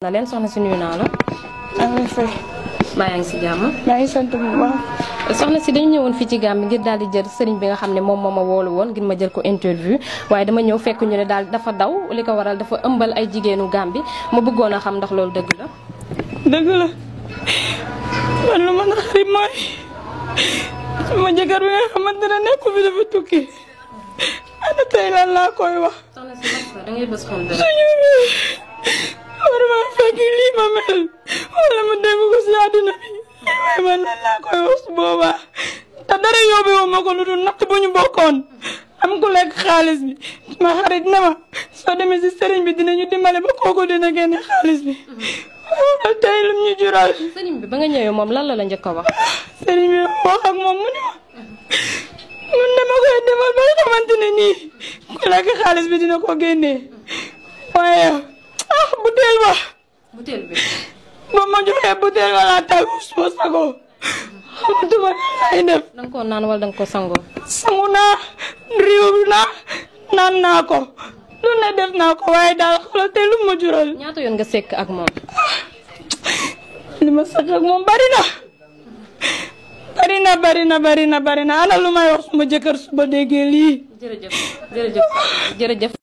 na leen soxna si nuyu naa la. maa ngi lay fay. maa yaa ngi si jàmm. maa ngi sant bu baax. soxna si dañu ñëwoon fii ci Gàmbi ngir daal di jël sëriñ bi nga xam ne moom moo ma woolu woon ngir ma jël ko interview waaye dama ñëw fekk ñu ne daal dafa daw li ko waral dafa ëmbal ay jigéenu Gàmbi ma bëggoon a xam ndax loolu dëgg la. dëgg la man lu ma naqari mooy sama jëkkër bi nga xamante ne nekku fi dafa tukki ana tey lan laa koy wax. soxna si da ngay bës xol suñu war ma fekk lii ma mel wala ma dégg ko si àdduna bi waaye man lan laa koy wax su boobaa te dara yóbbewu ma ko lu dul natt bu ñu bokkoon am ku lekk xaalis bi ma xarit na ma soo demee si sëriñ bi dinañu dimbale ba kooku dina génne xaalis bi waaw tey lu ñu jural sëriñ bi ba nga ñëwee moom lan la la njëkk a wax. sëriñ bi wax ak moom mu ne ma mun dama koy defal ba nga xamante ne nii ku lekk xaalis bi dina ko génnee waaye ah butéel ba butéel bi. ba ma joxee butéel ba laa tàggu suma sago xamatuma lay def da nga koo naan wala da nga ko sangoo. sangu naa riiw naa naan naa ko lu ne def naa ko waaye daal xoolal te lu ma jural ñaata yoon nga sekk ak moom. li ma sëkk ak moom bari na bari na bari na bari na bari na ana lu may wax suma jëkkër suba déggee lii jërëjëf jërëjëf jërëjëf.